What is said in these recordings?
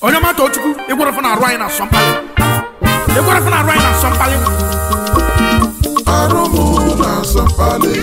onye mata ochukwu ịgwarafụ na arụ anyị na asọ mkpali ịgwarafụ na arụ anyị na asọ mkpali arụ mụ na-asọ mkpali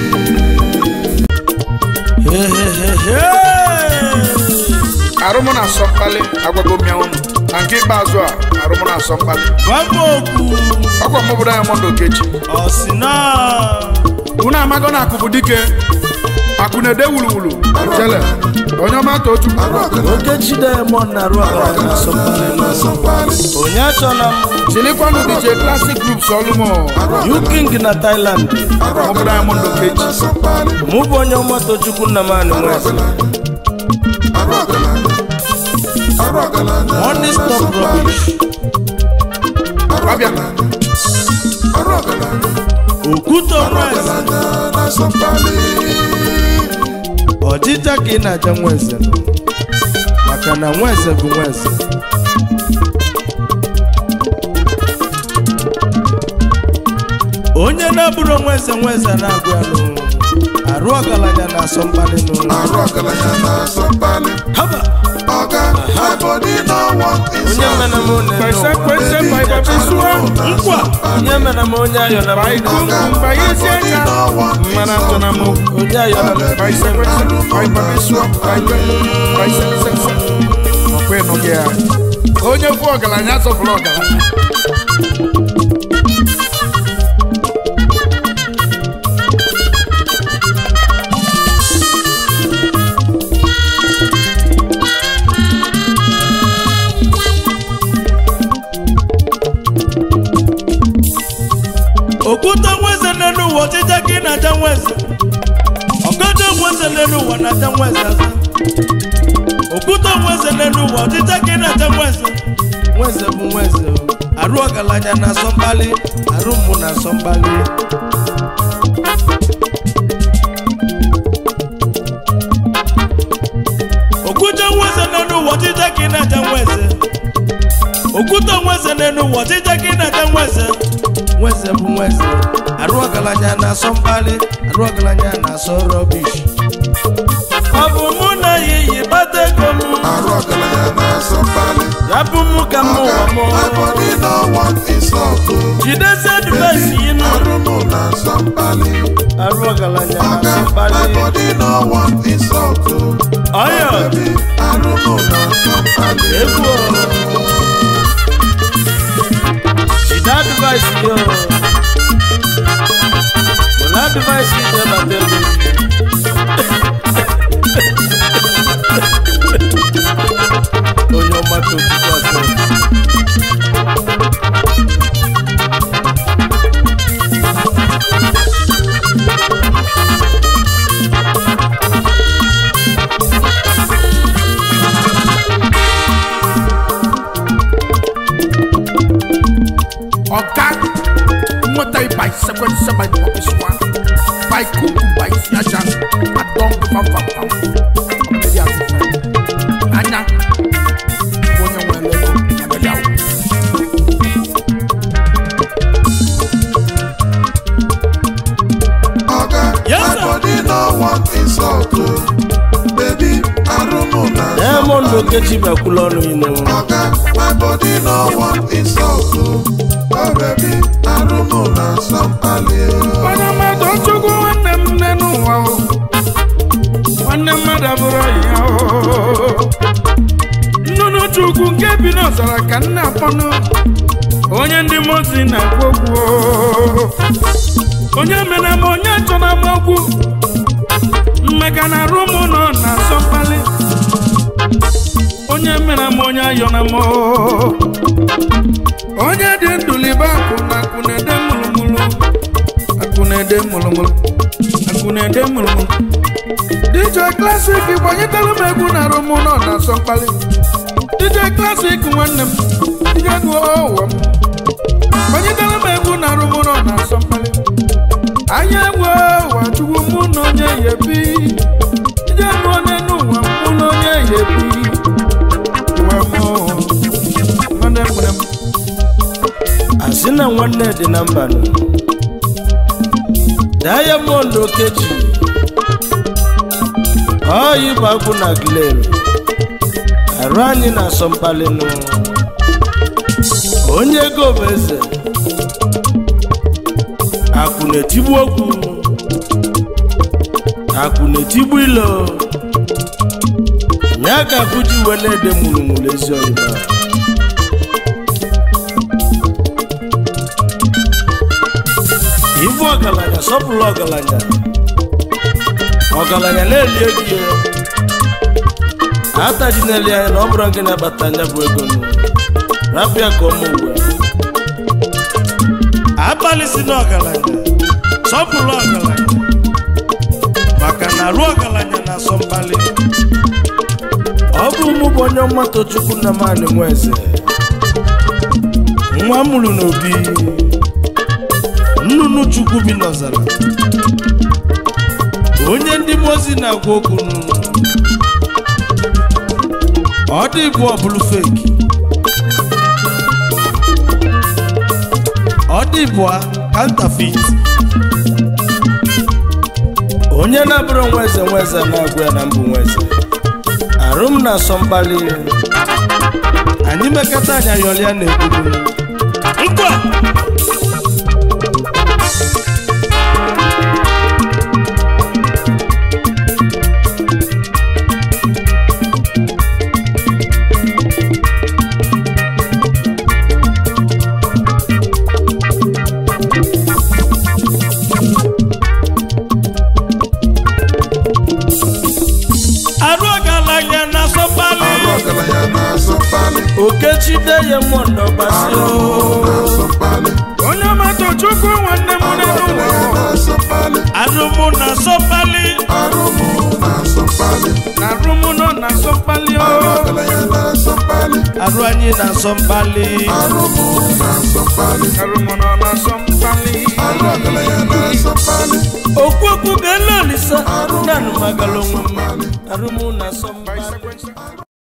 arụ mụ na asọ mkpali agwago m ya ụnụ na nke ikpeazụ a arụ mụ na asọ mkpali Gwamma okwu ọkwa m obodo anyị mondo okechi ọsịna unu amago na akụ bụ dike akụ na-ede wuluwulu jele onye ọma ta ochukwu arụ ọgana Okechi Diamond na-arụ ọgaranya na asọmpi na-asọ mkpali onye achọna m chilikwanụ dj classic groups ọlụmọ Yuking na Thailand obodo anyị mondo okechi na-asọ mkpali mụ bụ onye ọmatochukwu Nnamani Nweze arụ ọgaranya arụ ọgaranya Money stop rubbish ọbịa arụ ọgaranya Okwute Nweze ọgaranya na-asọ mkpali ọchịcha ka ị na-aja Nweze maka na Nweze bụ Nweze onye na-abụrụ Nweze Nweze na-agụ ya n'ụlọ arụ ọgaranya na-asọ mkpali n'ụlọ arụ ọgaranya na-asọ mkpali haba ọga my body no want onye insult mena m one kwese n'ụwa. kwese ma ịbabisụọ nkwa onye mena m onye ayọna m Baikungu mbayezie aka mana ntụna m onye ayọna m baise kwese ma ịbabisụọ baise sese ọkwa ịnụghị ya onye bụ ọgaranya asọpụrụ ọgaranya okwute nweze n'elu ụwa ọchịcha ka ị na-aja nweze ọgọdọ nweze n'elu ụwa na-aja nweze aza okwute nweze n'elu ụwa ọchịcha ka ị na-aja nweze nweze bụ nweze o. arụ ọgaranya na-asọ mkpali arụ mmụ na-asọ mkpali okwute nweze n'elu ụwa ọchịcha ka ị na-aja nweze okwute nweze n'elu ụwa ọchịcha ka ị na-aja nweze nweze bụ nweze arụ ọgaranya na-asọ mkpali arụ ọgaranya na-asọ rọbish ọ bụ mụ na ya iyi bata ego m arụ ọgaranya na-asọ mkpali ya bụ mụ ka m ụwa m my body no want insult jidesi advaịsị yi nụ arụ mụ na-asọ mkpali arụ ọgaranya ọga na-asọ my mkpali body no want insult ọyọ baby arụ mụ na-asọ mkpali egwu jide advaịsị yo were advaịsị ije bata ego onye ọmata otutu asọ ọga nweta baise kwese ma ịbabisụọ baikungu baisi aja adọm fafafam ọbịdị asịsa anya bụ onye nwere ego abịadị awụ ọga Yes, my sir. body no want insult baby arụ mụ na-asọ Diamond Okechi bakwula ọnụ inu ọga my body no want insult oh baby arụ mụ na-asọ mkpali onye mmadụ chukwu nwanne m nne n'ụwa o nwanne mmadụ abụrụ ya o nnụnụ chukwu nke bi n'ọzara ka nna akpọnụ onye ndị mozi na-ekwu okwu o. onye mere m onye chọrọ m okwu mmeka na arụ m nọ na asọ mkpali onye mere m onye ayọna m o. onye dị ndụlibe akụ na akụ na-ede mụlụmụlụ akụ na-ede mụlụmụlụ akụ na-ede mụlụmụlụ DJ Classic gbanyetara m egwu na arụ m nọ na asọ mkpali DJ Classic nwanne m DJ gụọ ụwa m gbanyetara m egwu na arụ m nọ na asọ mkpali anya egwu ụwa chukwu mụ na onye ya ebi DJ gụọ n'elu ụwa mụ na onye ya ebi ụwa m nwanne m nwere m asị na nwanne dị na mba nụ Diamond Okechi ọyị bụ agwụ na glero arụ arụ anyị na-asọ mkpalinụ onye ego bụ eze akụ na-etigbu okwu akụ na-etigbu ilo ya ka akụ ji wee na-ede mụrụmụrụ ezi oyibo ibu ọgaranya sọpụrụ ọgaranya ọgaranya na-eli ego ya ataji na-eli anya na ọ bụrụ gị na-abata anya bụ ego nụ rapụ ya ka ọmụ ugwe abalị si na ọgaranya sọpụrụ ọgaranya maka na arụ ọgaranya na-asọ mkpali ọ bụ mụ bụ onye mmatụ chukwu nna m anị nwa eze nwa mụrụ n'obi nnụnụ chukwu bi n'ọzara onye ndị mozi na-agwa okwu n'ụlọ ọ dị bụ ọbụlụ feki ọ dị bụ kantafit onye na-abụrụ nwa eze nwa eze na-agwa ya na mbụ nwa eze arụ m na-asọ mkpali anyị mekata anya yọlịa na-ekwuru nkwa arụ ọgaranya na-asọ mkpali arụ ọgaranya na-asọ mkpali okechide ya mmụọ ndọbasị arụmụ na-asọ mkpali onye ọmatụ chukwu nwanne m arụ n'elu ụwa ọgaranya na-asọ mkpali arụmụ na-asọ mkpali arụmụ na-asọ mkpali na rụmụ nọ na asọ mkpali o arụ ọgaranya na-asọ mkpali arụ anyị na-asọ mkpali arụmụ na-asọ mkpali na rụmụ nọ na asọ mkpali arụ ọgaranya na-asọ mkpali okwu okwu ga-ele olisa nanụ magala onwe m arụmụ na-asọ mkpali Bicycle.